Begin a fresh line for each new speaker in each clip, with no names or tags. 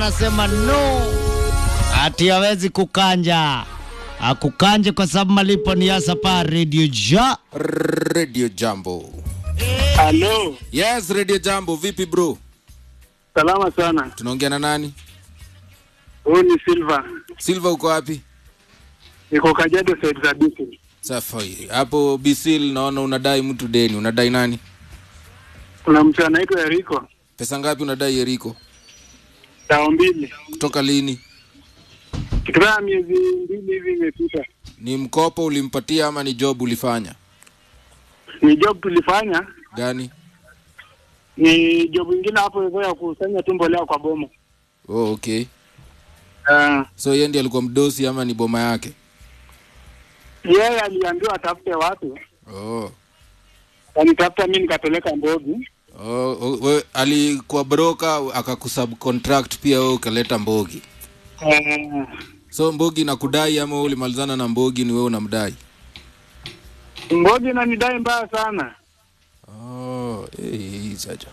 anasema no, ati hawezi kukanja akukanje kwa sababu malipo ni hasa pa Radio Ja.
Radio Jambo.
Halo,
Yes, Radio Jambo. Vipi bro?
salama sana.
Tunaongea na nani?
Huyu ni Silva,
Silva uko wapi?
niko Kajiado side za Bisi.
Safi. Hapo Bisil naona unadai mtu deni. Unadai nani?
Kuna mtu anaitwa Eriko,
Pesa ngapi unadai Eriko?
dao mbili,
Kutoka lini?
kitu kama miezi mbili hivi imepita.
Ni mkopo ulimpatia ama ni job ulifanya?
Ni job tulifanya,
Gani?
ni job ingine hapo hivyo ya kusanya tu mbolea kwa boma.
Oh, okay.
Uh,
So yeye ndiye alikuwa mdosi ama ni boma yake?
yeye aliambiwa atafute watu,
Oh.
kanitafuta mi nikapeleka Mbogi.
Oh, oh, we, alikuwa broker akakusubcontract pia wewe ukaleta Mbogi.
Uh,
So Mbogi nakudai ama wewe ulimalizana na Mbogi ni wewe unamdai?
Mbogi nanidai mbaya sana.
Oh, eh, saja.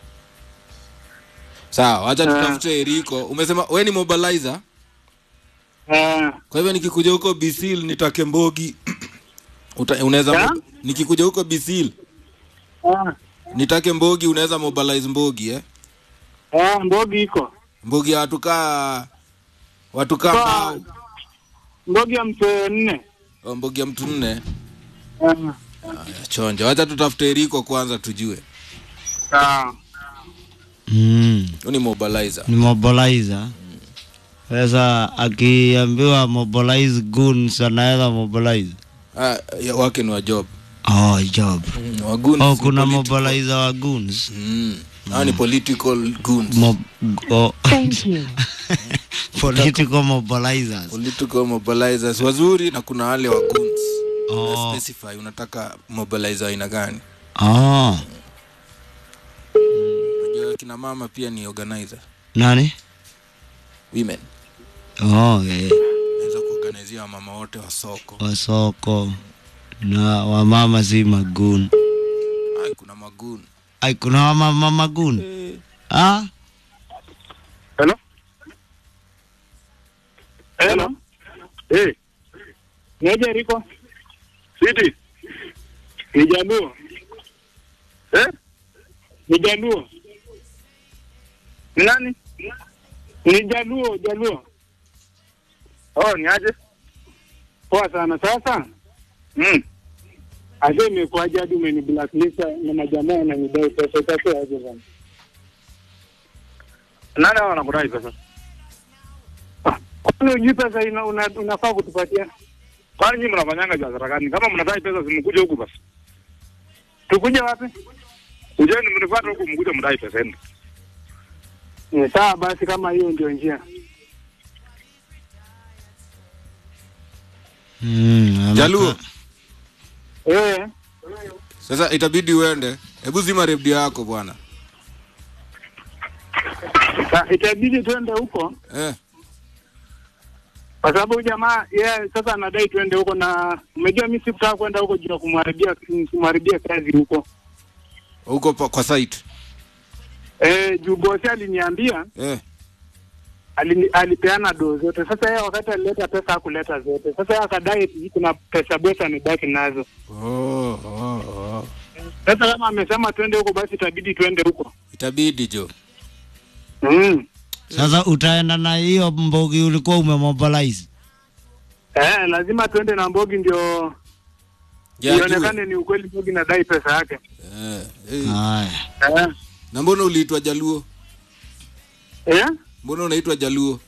Sawa, acha
Ah.
tutafute Eriko. Umesema we ni mobilizer?
Uh,
Kwa hivyo nikikuja huko Bisil nitake Mbogi. Uta- Unaweza
Ya?
mo- nikikuja huko Bisil
uh,
nitake Mbogi, unaweza mobilize Mbogi eh?
uh, Mbogi iko
Mbogi ya watu kaa watu kaa
Kwa-
mbao.
Mbogi ya msee nne.
Oh, Mbogi ya mtu nne.
Uh,
Aya, chonjo. Acha tutafute Eriko kwanza tujue.
uh,
Mm,
Huyu ni mobilizer.
ni mobilizer. Sasa akiambiwa mobilize goons anaweza mobilize.
Ah, ya, wake ni wa job.
Oh, job.
Mm, wa goons
Oh,
ni
kuna
political.
mobilizer wa goons.
Mm. Hao ni political goons.
Mo oh.
Thank you.
Political mobilizers.
political mobilizers wazuri na kuna wale wa goons.
Oh.
Una specify unataka mobilizer aina gani?
Oh.
Unajua kina mama pia ni organizer.
Nani?
Women.
Oh, yeah.
Naweza kuorganizia wamama wote wa soko.
Wa soko na wamama si magun.
Ai, kuna magoon.
Ai, kuna wamama magun. Ah?
Hello? Hello? Eh. Niaje Riko? Siti. Ni Jaluo. Eh? Ni Jaluo. Ni nani? Ni Jaluo, Jaluo. Oh, ni aje? Poa sana sasa. Mm. Ase imekuwaje hadi umeni blacklist na majamaa wananidai pesa itakuwa aje bana? Nani hao wanakudai pesa? Kwani hujui pesa ina, una, unafaa kutupatia? Kwani nyinyi mnafanyanga biashara gani? Kama mnadai pesa simkuje huku basi. Tukuje wapi? Kujeni mnifuate huku mkuje mdai pesa yenu. Ni sawa basi kama hiyo ndio njia.
Mm, ameka-
Jaluo.
Eh,
Sasa itabidi uende. Hebu zima redio yako bwana.
sa- itabidi twende huko
Eh.
kwa sababu huyu jamaa yeye sasa anadai twende huko, na umejua mimi sikutaka kwenda huko juu ya kumharibia kumharibia kazi huko.
Huko pa- kwa site.
Eh, juu bosi aliniambia
Eh.
alini, alipeana doo zote. Sasa yeye wakati alileta pesa hakuleta zote. Sasa yeye akadai eti kuna pesa bwesa amebaki nazo.
Oh, oh, oh.
Sasa kama amesema twende huko, basi itabidi twende huko.
Itabidi jo.
Mm.
Sasa utaenda na hiyo mbogi ulikuwa umemobilize.
Eh, lazima twende na Mbogi ndio
Ya,
ionekane ni ukweli Mbogi nadai pesa yake.
Eh. eh.
Haya.
Eh.
Na mbona uliitwa Jaluo?
Eh?
Mbona unaitwa Jaluo?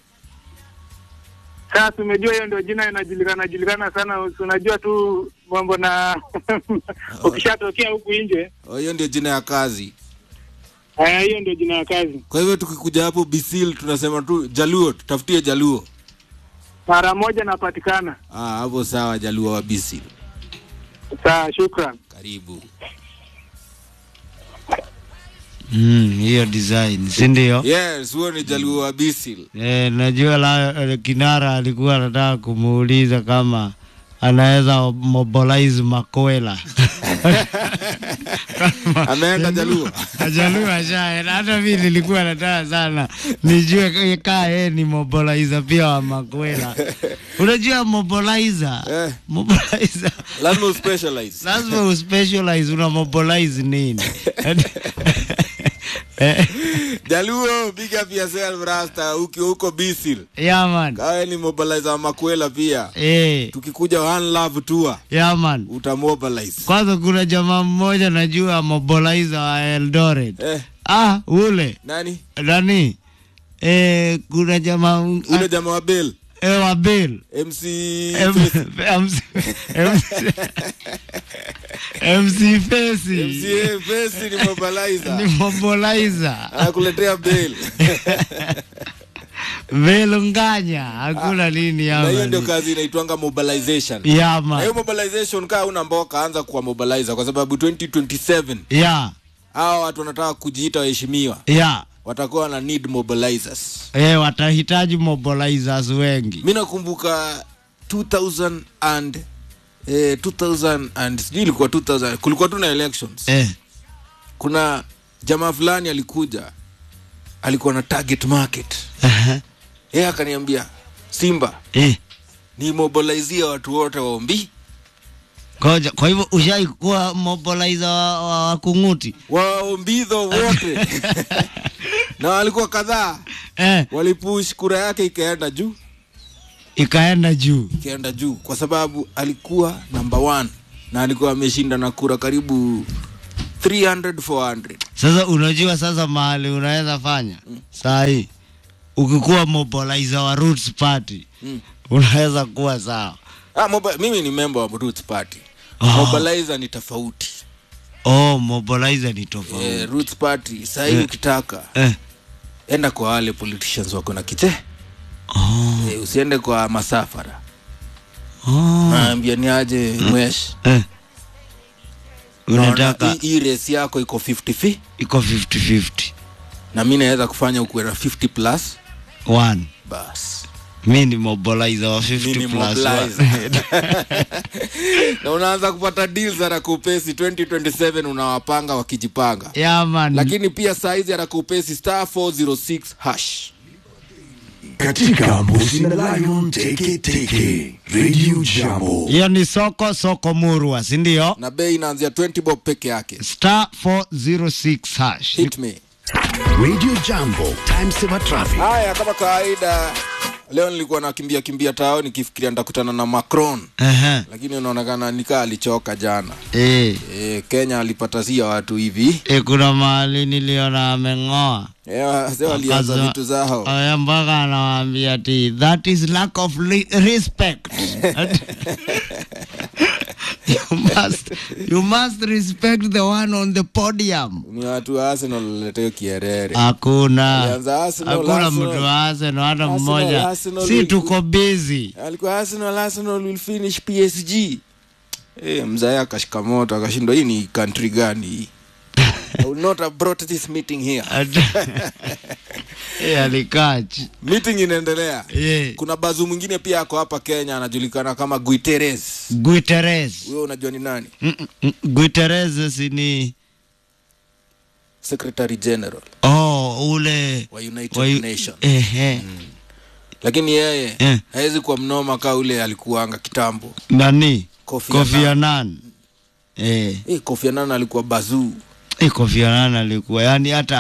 Sasa umejua hiyo ndio jina inajulikana julikana sana. Si Unajua tu mambo na ukishatokea huku nje,
Oh, hiyo ndio jina ya kazi.
eh, hiyo ndio jina ya kazi.
Kwa hivyo tukikuja hapo Bisil tunasema tu Jaluo, tutafutie Jaluo.
Mara moja napatikana.
Ah, hapo sawa Jaluo wa Bisil.
Sawa, shukran.
Karibu.
Mm, hiyo design, si ndio?
Yes, huo ni Jaluo wa Bisil.
Eh, najua la eh, Kinara alikuwa anataka kumuuliza kama anaweza mobilize Makwela.
ameenda jaluo
Ajaluo ashaenda. Hata mimi nilikuwa nataka sana nijue kaa yeye ni mobilizer pia wa Makwela. Unajua mobilizer?
Eh.
Mobilizer.
lazima uspecialize
Lazima uspecialize una mobilize nini? Eh,
jaluo big up yourself rasta ukiwa huko bisil
yeah man.
kawe ni mobilizer wa makwela pia
Eh,
tukikuja one love tour
yeah man.
utamobilize
Kwanza kuna jamaa mmoja najua mobilizer wa Eldoret.
eh,
Ah, ule
nani
nani? Eh, kuna jamaa
ule jamaa wa bel
eh, wa Bill.
mc
M- MC MC MC Fesi
mca fesi ni mobilizer
ni mobilizer
anakuletea bel
velunganya hakuna nini
na hiyo ndio
hapa
kazi inaitwanga mobilization na hiyo
yama
mobilization kaa una mboka anza kuwa mobilizer kwa sababu 2027
ya
hawa watu wanataka kujiita waheshimiwa
ya
watakuwa na need mobilizers
eh, watahitaji mobilizers wengi
mi nakumbuka 2000 and eh, 2000 and sijui ilikuwa 2000 kulikuwa tu na elections
eh,
kuna jamaa fulani alikuja alikuwa na target market
aha,
yeye akaniambia simba
eh.
ni mobilizia watu wote waombi
Koja, kwa hivyo ushaikuwa mobilizer wa, wa, wa kunguti
waombidho wote na walikuwa kadhaa
eh,
walipush kura yake ikaenda juu
ikaenda juu
ikaenda juu kwa sababu alikuwa number one na alikuwa ameshinda na kura karibu 300 400
Sasa unajua sasa mahali unaweza fanya saa hii ukikuwa mobilizer wa Roots Party
Mm.
unaweza kuwa sawa.
ah, mobi- mimi ni member wa Roots Party
Ah.
mobilizer ni tofauti
Oh, mobilizer ni tofauti
eh, Roots Party sahii
Eh.
ukitaka
eh.
enda kwa wale politicians wako na kite
Oh,
eh, usiende kwa masafara
oh.
naambia ni aje mwesh
Eh.
Naona
Unataka
hii- hii race yako iko 50
iko 50-50
na mi naweza kufanya ukuwe na 50 plus
one.
bas
Mi ni mobilizer wa 50
Mi ni
plus
mobilizer.
one.
na unaanza kupata deals arakupesi 2027 unawapanga wakijipanga
yeah, man.
lakini pia saizi arakupesi star 406 hash
katika Mbuzi na Lion Teke Teke Radio Jambo.
hiyo ni soko soko murwa si ndio?
na bei inaanzia 20 bob peke yake
star 406 hash
hit me
Radio Jambo, time saver traffic.
haya kama kawaida leo nilikuwa nakimbia kimbia tao nikifikiria nitakutana na macron
Ehe.
lakini unaonekana nikaa alichoka jana
Eh.
e, kenya alipata sia watu hivi
E, kuna mahali niliona ameng'oa
e, wase walianza
Akaza-
vitu zao
Aya, mpaka anawaambia ti that is lack of li- respect you must you must respect the one on the podium
ni watu wa arsenal waleteo kierere
hakuna
Alianza Arsenal,
hakuna
Arsenal.
mtu wa Arsenal hata
Arsenal,
mmoja
Arsenal
si
will-
tuko busy
alikuwa arsenal arsenal will finish psg e, mzae akashika moto akashindwa hii ni country gani hii I would not have brought this meeting here
Eh, alikaa chi-
meeting inaendelea
eh,
kuna bazu mwingine pia ako hapa kenya anajulikana kama guiteres
Guterres
huyo unajua ni nani
Mm, mm, Guterres si ni
secretary general
oh ule
wa united
wa-
nation
ehe
lakini yeye
Eh.
hawezi kuwa mnoma kaa ule alikuanga kitambo
nani
Kofi
Kofi
Annan.
Annan eh
Eh, Kofi Annan alikuwa bazuu
eh, Kofi Annan alikuwa yani hata